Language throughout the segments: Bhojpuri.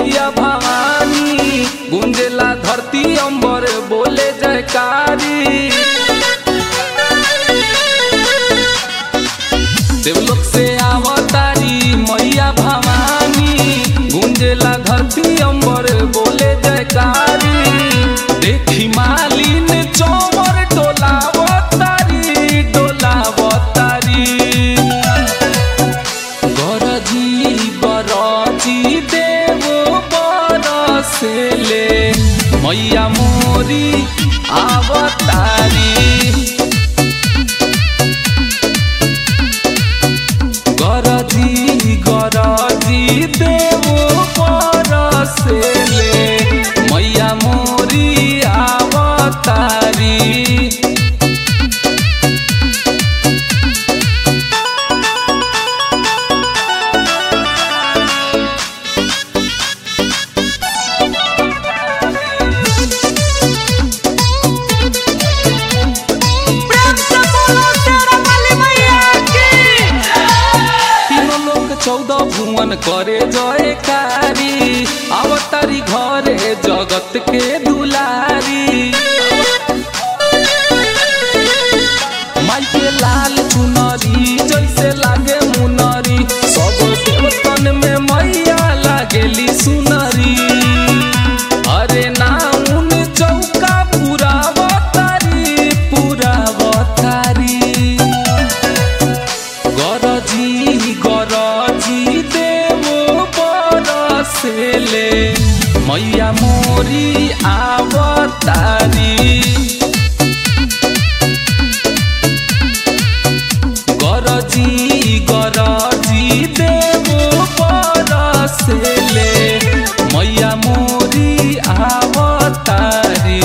मैया भवानी गुंजेला धरती अंबर बोले जयकारी देवलोक से आवतारी मैया भवानी गुंजेला धरती अंबर बोले जयकारी देखी मालिन चौवर डोलावतारी डोलावतारी गरजी बरजी देव बरसेले मैया मोरी आवतारी गरजी गरजी देव बरसेले मैया मोरी आवतारी प्रेम से बोलो शेरा वाली मैया की तीनों लोग चौदह भुवन करे जयकारी अवतारी घरे जगत के दुलारी माई के लाल चुनरी जैसे लागे मुनरी सब देवतन में मैया लागेली सुनरी अरे नाउन चौका पूरा बतारी पूरा बतारी गरजी गरजी देव बरसेले मैया मोरी आवतारी गरजी गरजी देव बरसेले मैया मोरी आवतारी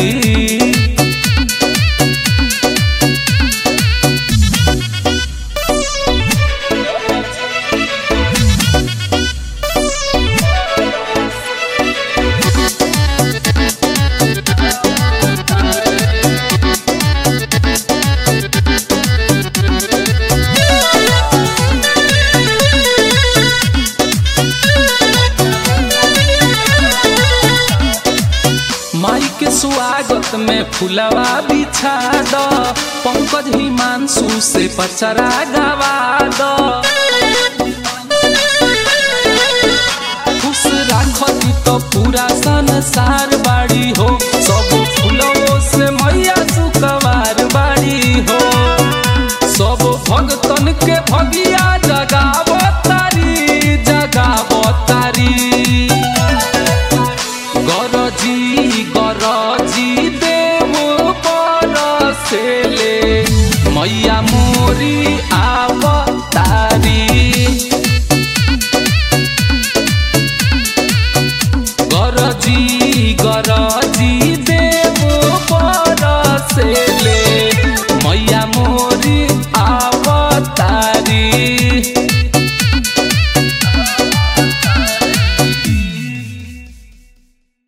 माई के स्वागत में फुलवा बिछा द पंकज हिमांशु से पचरा गवा द खुश राखती तो पूरा संसार बाड़ी हो सब फुलवो से मैया सुकवार बाड़ी हो सब भगतन के भगिया जा